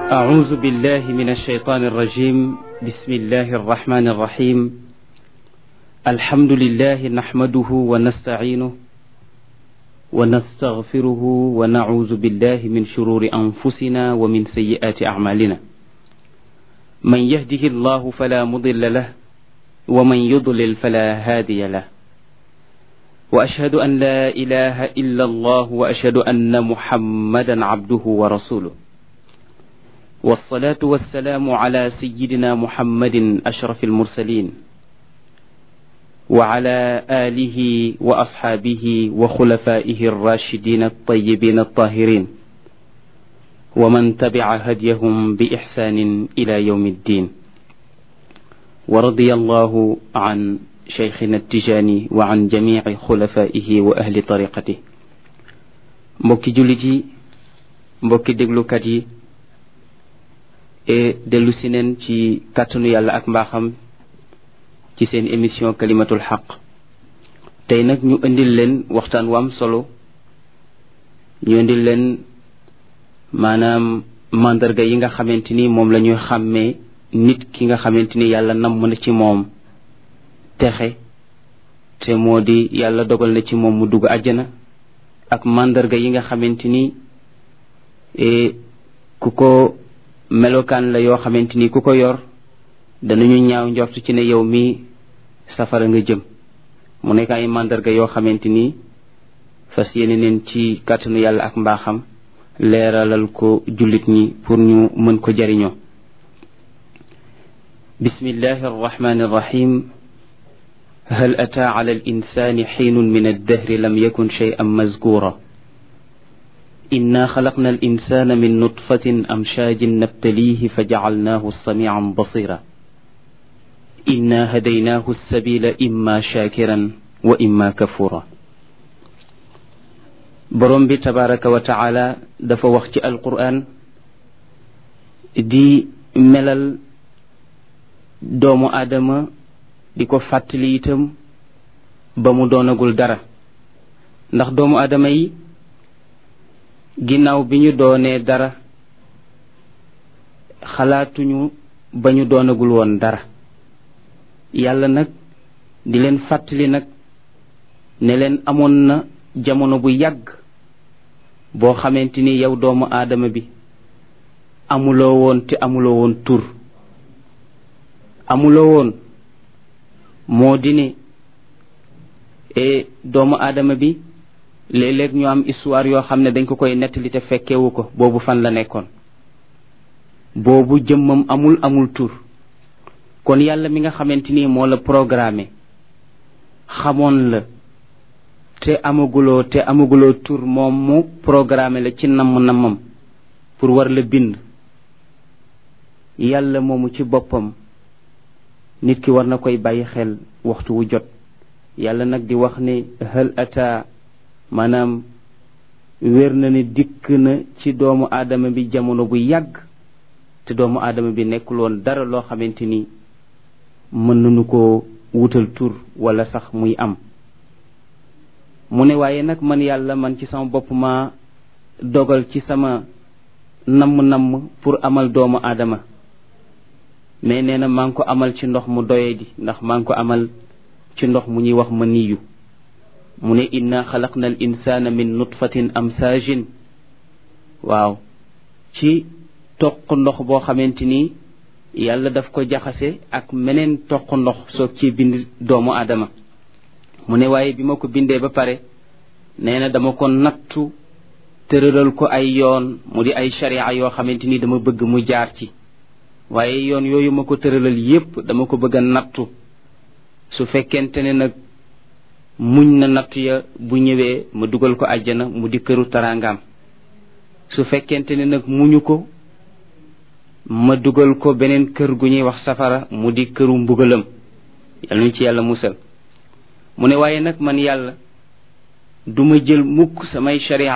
أعوذ بالله من الشيطان الرجيم بسم الله الرحمن الرحيم الحمد لله نحمده ونستعينه ونستغفره ونعوذ بالله من شرور أنفسنا ومن سيئات أعمالنا من يهده الله فلا مضل له ومن يضلل فلا هادي له وأشهد أن لا إله إلا الله وأشهد أن محمدا عبده ورسوله والصلاة والسلام على سيدنا محمد أشرف المرسلين وعلى آله وأصحابه وخلفائه الراشدين الطيبين الطاهرين ومن تبع هديهم بإحسان إلى يوم الدين ورضي الله عن شيخنا التجاني وعن جميع خلفائه وأهل طريقته mbokki jullit yi mbokki déglukat yi e dellu si neen ci kàttanu yàlla ak mbaaxam ci seen émission kalimatul xaq tey nag ñu indil leen waxtaan wam solo ñu indil leen maanaam mandarga yi nga xamante ni moom la ñuy xàmmee nit ki nga xamante ni yàlla namm na ci moom texe te moo di yàlla dogal na ci moom mu dugg àjjana ak mandarga yi nga xamante ni ku ko melokaan la yoo xamante ni ku ko yor danañu ñaaw njort ci ne yow mi safara nga jëm mu nekk ay mandarga yoo xamante ni fas yéene neen ci kàttanu yàlla ak mbaaxam leeralal ko jullit ñi pour ñu mën ko jariñoo bismillahi arrahmani arrahim هل أتى على الإنسان حين من الدهر لم يكن شيئا مذكورا إنا خلقنا الإنسان من نطفة أمشاج نبتليه فجعلناه سميعا بصيرا إنا هديناه السبيل إما شاكرا وإما كفورا borom bi tabaraka wa taala dafa wax ci alquran di melal doomu aadama di ko fàttali itam ba mu doonagul dara ndax doomu aadama yi ginnaaw bi ñu doonee dara xalaatuñu ba ñu doonagul woon dara yàlla nag di leen fàttali nag ne leen amoon na jamono bu yàgg boo xamante ni yow doomu aadama bi amuloo woon te amuloo woon tur amuloo woon moo di ne e doomu aadama bi léeg-léeg ñu am histoire yoo xam ne dañ ko koy nettali te fekkewu ko boobu fan la nekkoon boobu jëmmam amul amul tur kon yàlla mi nga xamante ni moo la programmé xamoon la te amaguloo te amaguloo tur moom mu programmé la ci namm-nammam pour war la bind yàlla moomu ci boppam nit ki war na koy bàyyi xel waxtu wu jot yàlla nag di wax ne hal ata maanaam wér na ne dikk na ci doomu aadama bi jamono bu yàgg te doomu aadama bi nekkul woon dara loo xamante ni mën nañu ko wutal tur wala sax muy am mu ne waaye nag man yàlla man ci sama bopp ma dogal ci sama namm-namm pour amal doomu aadama mais nee na maa ngi ko amal ci ndox mu doye di ndax maa ngi ko amal ci ndox mu ñuy wax ma niyu mu ne inna xalaqna al insana min nutfatin amsaajin waaw ci toq ndox boo xamante ni yàlla daf ko jaxase ak meneen toq ndox soog ci bind doomu aadama mu ne waaye bi ma ko bindee ba pare nee na dama ko nattu tëralal ko ay yoon mu di ay sharia yoo xamante ni dama bëgg mu jaar ci waaye yoon yooyu ma ko tëralal yépp dama ko bëgg a nattu su fekkente ne nag muñ na nattu ya bu ñëwee ma dugal ko àjjana mu di këru taraangaam su fekkente ne nag muñu ko ma dugal ko beneen kër gu ñuy wax safara mu di këru mbugalam yal nañu ci yàlla musal mu ne waaye nag man yàlla duma jël mukk samay sharia